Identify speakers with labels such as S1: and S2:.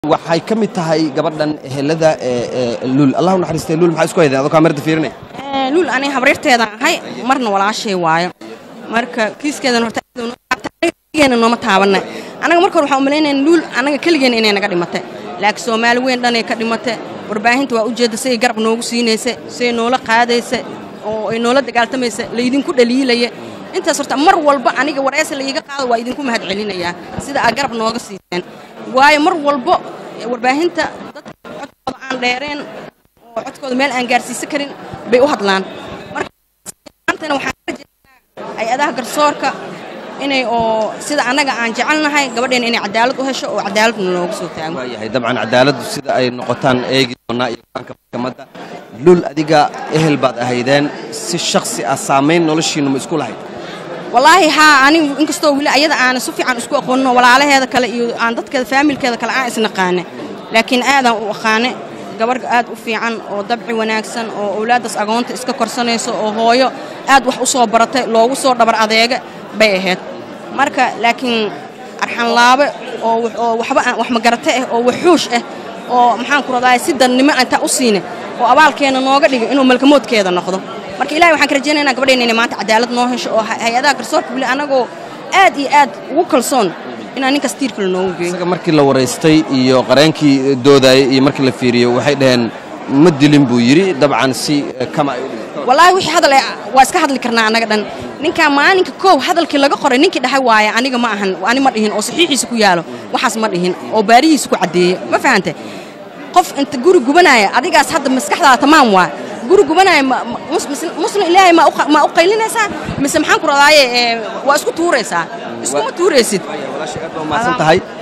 S1: waxay ka mid tahay gabadhan ehelada luul allah u naxariistay luul maxaa isku hayday adoo kaamirada fiirinay
S2: luul aniga habriirteedaan ahay marna walaashay waayo marka kiiskeedan horta keligeenna nooma taabanna anaga marka hore waxaan umalaynaya luul anaga keligeena inay naga dhimatay laakiin soomaali weyn dhanay ka dhimatay warbaahinta waa ujeedda siday garab noogu siinaysa siday noola qaadaysa oo ay noola dagaaltamaysa laydinku dhaliilaya intaas horta mar walba aniga wareysa laiga qaado waa idinku mahad celinayaa sida aad garab nooga siiseen waayo mar walbo warbaahinta dadka codkooda aan dheereen oo codkooda meel aan gaarsiisan karin bay u hadlaan markaantana waxaan ka rajeynaa hay-adaha garsoorka inay oo sida annaga aan jecelnahay gabadheena inay cadaalad u hesho oo cadaaladna noogu soo taago
S1: waayahay dabcan cadaaladdu sida ay noqotaan eegi doonaa iyo go-aanka maxkamadda luul adiga ehel baad ahaydeen si shaksi ah saamayn noloshiinnu ma isku lahayd
S2: wallaahi haa anigu inkastoo weli ayada aana si fiican isku aqoonno walaalaheeda kale iyo aan dadkeeda faamilkeeda kale aan isnaqaane laakiin aadaan u aqaane gabarh aad u fiican oo dabci wanaagsan oo owlaaddaas agoonta iska korsanayso oo hooyo aad wax u soo baratay loogu soo dhabar adeega bay ahayd marka laakiin arxanlaabe oo waxba aan wax magarate ah oo waxuush ah oo maxaan ku radaaya si dadnimo intaa u siine oo abaalkeena nooga dhiga inuu malkamoodkeeda noqdo marka ilahay waxaan ka rajaynaynaa gabadheena inay maanta cadaalad noo hesho oo hay-adaha garsoorka weli annagoo aad iyo aad ugu kalsoon inaan ninkaas tiirkale noogu geeyo
S1: isaga markii la waraystay iyo qareenkii doodayay iyo markii la fiiriyo waxay dhaheen ma dilin buu yidhi dabcan si kama ay u dhigto
S2: wallaahi wixii hadal waa iska hadli karnaa annaga dhan ninkaa maalinka koow hadalkii laga qoray ninkii dhahay waaya aniga ma ahan ani ma dhihin oo saxiixiisa ku yaalo waxaas ma dhihin oo baarihiisa ku caddeeye ma fahante qof inta guri gubanaya adigaas hadda maskaxdaada tamaam waa guri gubanaya muslim ilaahay ma u qaylinaysaa mise maxaan ku radaaye waa isku tuuraysaa iskuma tuuraysid
S1: walaashay aad baa umahadsan tahay